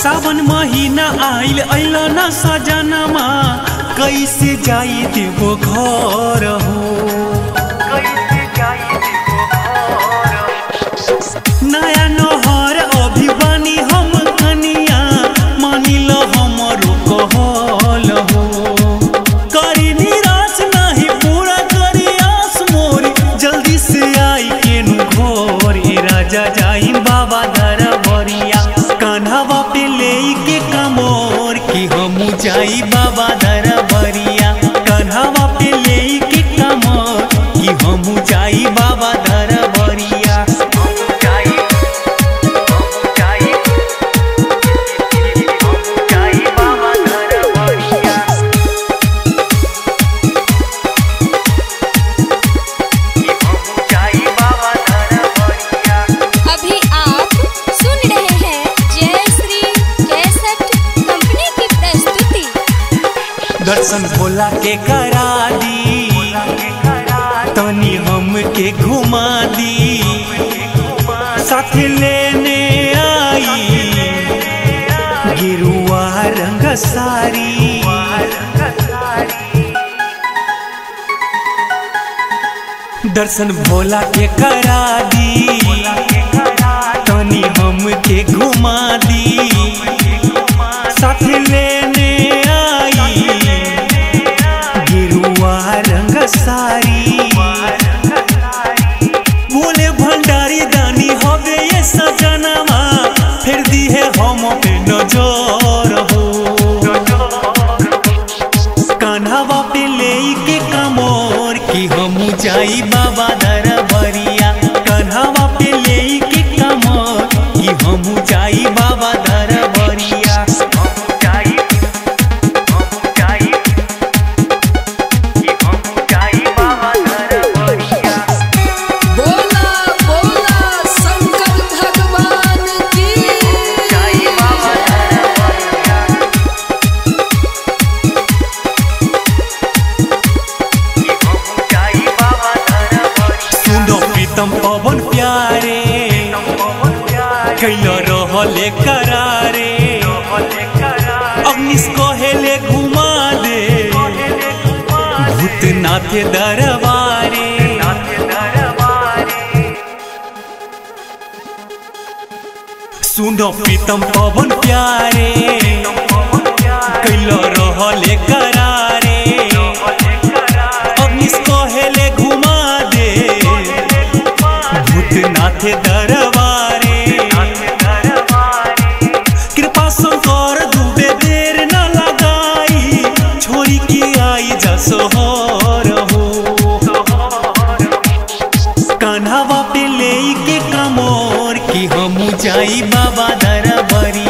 सावन महीना आइल अइल न सजनमा कैसे जाई देवो घर हो नया नहर अभी बानी हम कनिया मानिल हमरो कहल हो करी निराश नहीं पूरा करी आस मोरी जल्दी से आई केनु घोर ए राजा जाई बाबा दर बरिया कान्हवा पे ले के कमोर कि हमू जाई बाबा दर बरिया कान्हवा पे ले के कमोर कि हमू जाई बाबा दर बरिया हमू जाई हमू जाई हमू जाई बाबा दर बरिया कि हमू जाई बाबा दर बरिया अभी आप सुन रहे हैं जय श्री कैसेट कंपनी की प्रस्तुति दर्शन भोला के करा दी तनी हम के घुमा दी साथ लेने आई गिरुआ रंग सारी दर्शन भोला के करा दी तनी हम के घुमा दी साथ लेने आई गिरुआ रंग सारी बोले भंडारी दानी हवे ये सजनमा फिर दी है हम पे नजर हो कान्हवा पे ले के कमोर कि हम जाई बाबा दर बरिया कान्हवा पे ले के कमोर कि हम जाई बाबा दर बरिया हम जाई हम जाई कि हम जाई बाबा दर बरिया बोला बोला शंकर भगवान की जाई बाबा दर बरिया सुनो प्रीतम पवन प्यारे कैल रहले करारे अग्निश कहेले घुमा दे भूतनाथ दरबारे सुनो प्रीतम पवन प्यारे कैल रहले करारे अग्निश कहेले घुमा दे भूतनाथ दरबारे कृपा शंकर दुबे देर न लगाई छोरी की आई जसोहर हो कान्हवा पे ले के कमोर कि हम जाई बाबा दरबारी